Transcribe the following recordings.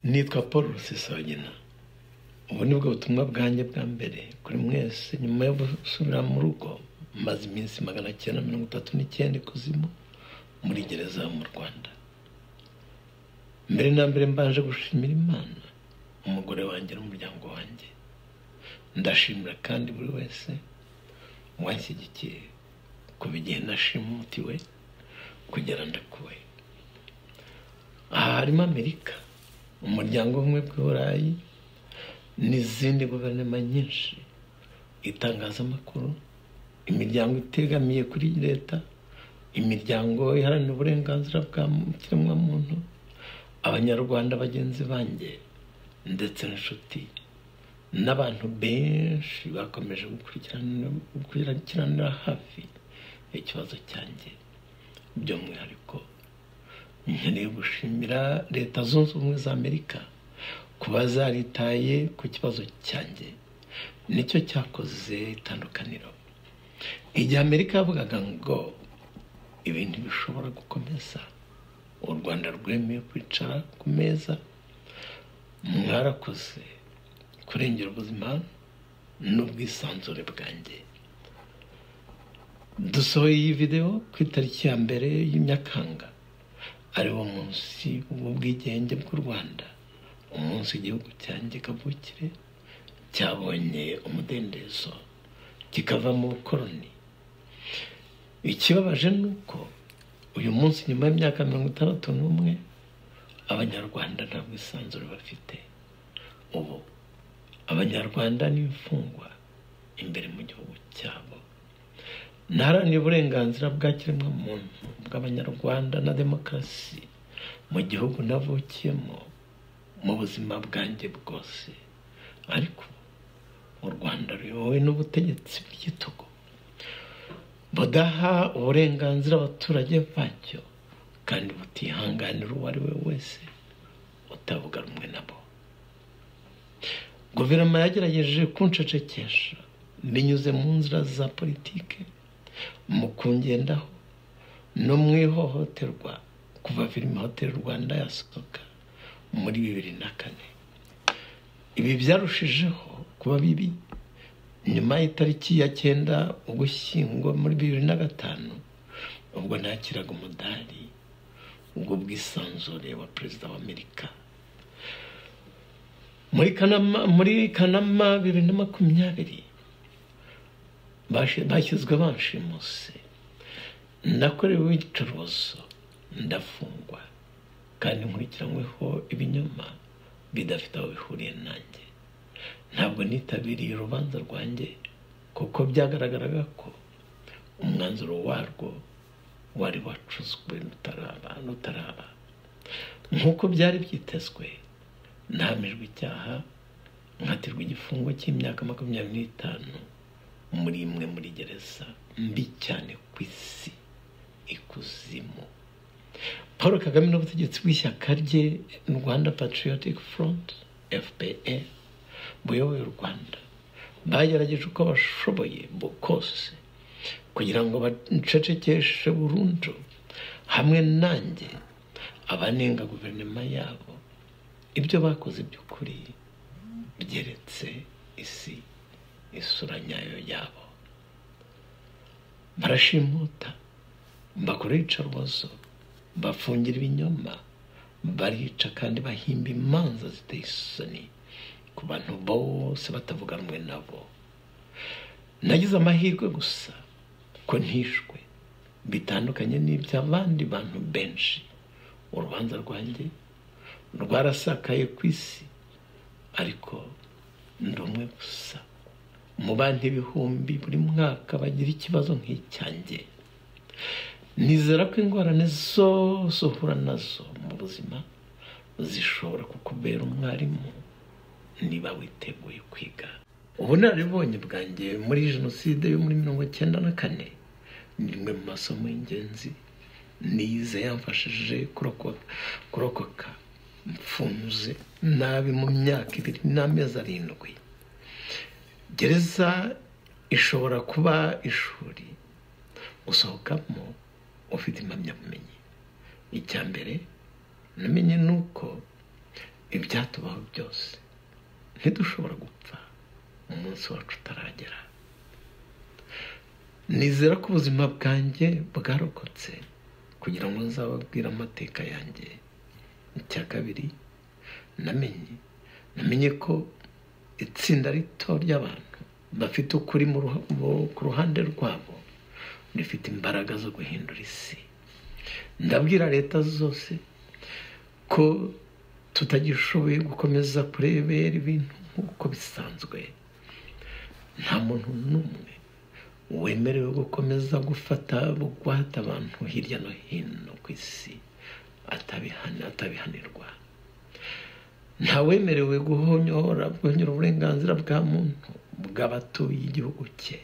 nitwa paul rusesabagina ubu ni bwo butumwa bwanjye bwa mbere kuri mwese nyuma yo gusubira mu rugo maze iminsi magana cyenda mirongo itatu n'icyenda ikuzimu muri gereza mu rwanda mbere na mbere mbanje gushimira imana umugore wanjye n'umuryango wanjye ndashimira kandi buri wese wanshyigikiye kuva igihe nashimutiwe kugera ndakuwe aha harimo amerika umuryango umwe bw'i burayi n'izindi guverinoma nyinshi itangazamakuru imiryango itegamiye kuri leta imiryango iharanira uburenganzira bwa kiremwamuntu abanyarwanda bagenzi banjye ndetse n'inshuti n'abantu benshi bakomeje gukurikiranira hafi ikibazo cyanjye by'umwihariko nkeneye gushimira leta zunze ubumwe za amerika kuba zaritaye ku kibazo cyanjye nicyo cyakoze itandukaniro igihe amerika yavugaga ngo ibintu bishobora gukomeza u rwanda rwemeye kwicara ku meza mwarakoze kurengera ubuzima n'ubwisanzure bwanjye dusohoye iyi videwo ku itariki ya mbere y'imyakanga ari wo munsi w'ubwigenge bw'u rwanda umunsi igihugu cyanjye kavukire cyabonye umudendezo kikava mu bukoroni ikibabaje ni uko uyu munsi nyuma y'imyaka mirongo itandatu n'umwe abanyarwanda nta bwisanzure bafite ubu abanyarwanda n'imfungwa imbere mu gihugu cyabo ntaharanira uburenganzira bwa kiremwamuntu bw'abanyarwanda na demokarasi mu gihugu navukiyemo mu buzima bwanjye bwose ariko u rwanda ruyobowe n'ubutegetsi bw'igitugu budaha uburenganzira abaturage bacyo kandi butihanganira uwo ari we wese utavuga rumwe nabo guverinoma yagerageje kunshecekesha binyuze mu nzira za politike mu kungendaho no mu ihohoterwa kuva filime hoteli rwanda yasohoka muri bibiri na kane ibi byarushijeho kuba bibi nyuma y'itariki ya cyenda ugushyingo muri bibiri na gatanu ubwo nakiraga umudari ubwo bwisanzure wa perezida wa amerika muri kanama bibiri na makumyabiri bashyizwe banshimuse nakorewe iyicuruzo ndafungwa kandi nkurikiranyweho ibinyoma bidafite aho bihuriye nanjye ntabwo nitabiriye urubanza rwanjye kuko byagaragaraga ko umwanzuro warwo wari wacuzwe rutaraba nk'uko byari byitezwe ntahamijwe icyaha nkatirwa igifungo cy'imyaka makumyabiri n'itanu muri imwe muri gereza mbi cyane ku isi ikuzimu paul kagame n'ubutegetsi bw'ishyaka rye rwanda patriotic front fpr buyoboye u rwanda bagerageje uko bashoboye kose kugira ngo bacecekeshe burundu hamwe nanjye abanenga guverinoma yabo ibyo bakoze by'ukuri byeretse isi isura nyayo yabo barashimuta bakora iyicarubozo bafungira ibinyoma barica kandi bahimba imanza ziteye isoni ku bantu bose batavuga rumwe nabo nagize amahirwe gusa ko ntishwe bitandukanye n'iby'abandi bantu benshi urubanza rwanjye rwarasakaye ku isi ariko ndi umwe gusa mu bandi ibihumbi buri mwaka bagira ikibazo nk'icyanjye nizera ko ingorane zose uhura nazo mu buzima zishobora kukubera umwarimu niba witeguye kwiga ubunararibonye bwanjye muri jenoside yo muri mirongo icyenda na kane ni imwe mu masomo y'ingenzi nize yamfashije kurokoka mfunze nabi mu myaka ibiri n'amezi arindwi gereza ishobora kuba ishuri usohokamo ufite impamyabumenyi icya mbere namenye ni uko ibyatubaho byose ntidushobora gupfa umunsi wacu utaragera nizera ko ubuzima bwanjye bwarokotse kugira ngo nzababwire amateka yanjye icya kabiri namenye namenye ko itsinda rito ry'abantu bafite ukuri mu ruha- mu- ku ruhande rwabo rifite imbaraga zo guhindura isi ndabwira leta zose ko tutagishoboye gukomeza kurebera ibintu nk'uko bisanzwe nta muntu n'umwe wemerewe gukomeza gufata bugwate abantu hirya no hino ku isi atabihana- atabihanirwa ntawemerewe guhonyora guhonyora uburenganzira bwa muntu bw'abatuye igihugu cye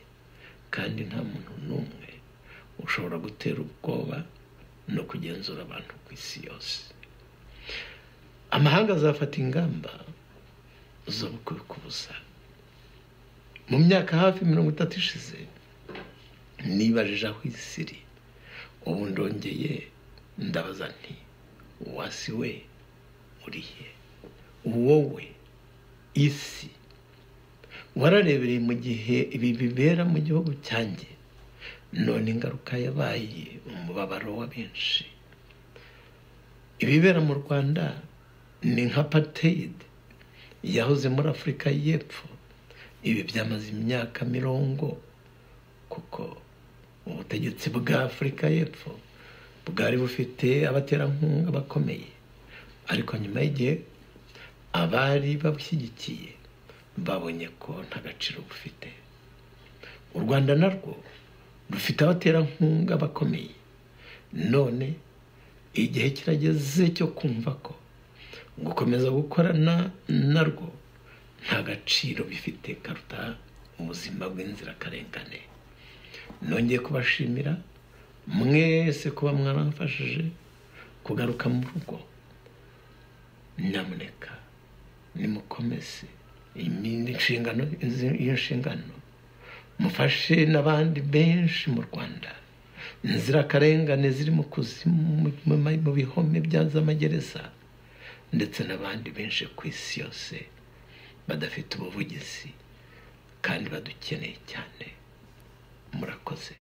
kandi nta muntu n'umwe ushobora gutera ubwoba no kugenzura abantu ku isi yose amahanga azafata ingamba zo kubikubuza mu myaka hafi mirongo itatu ishize nibajije aho isi iri ubu ndongeye ndabaza nti wasi we urihe wowe isi wararebereye mu gihe ibi bibera mu gihugu cyanjye none ingaruka yabaye umubabaro wa benshi ibibera mu rwanda ni nka pateyide yahoze muri afurika y'epfo ibi byamaze imyaka mirongo kuko ubutegetsi bwa afurika y'epfo bwari bufite abaterankunga bakomeye ariko nyuma y'igihe abari babushyigikiye babonye ko nta gaciro bufite u rwanda narwo rufite abaterankunga bakomeye none igihe kirageze cyo kumva ko gukomeza gukorana narwo nta gaciro bifite karuta ubuzima bw'inzirakarengane nongeye kubashimira mwese kuba mwaramfashije kugaruka mu rugo nyamuneka nimukomeze iyi nshingano izi- iyo nshingano mufashe n'abandi benshi mu rwanda inzirakarengane ziri mu kuzimu mu- mu ma- mu bihome bya z'amagereza ndetse n'abandi benshi ku isi yose badafite ubuvugizi kandi badukeneye cyane murakoze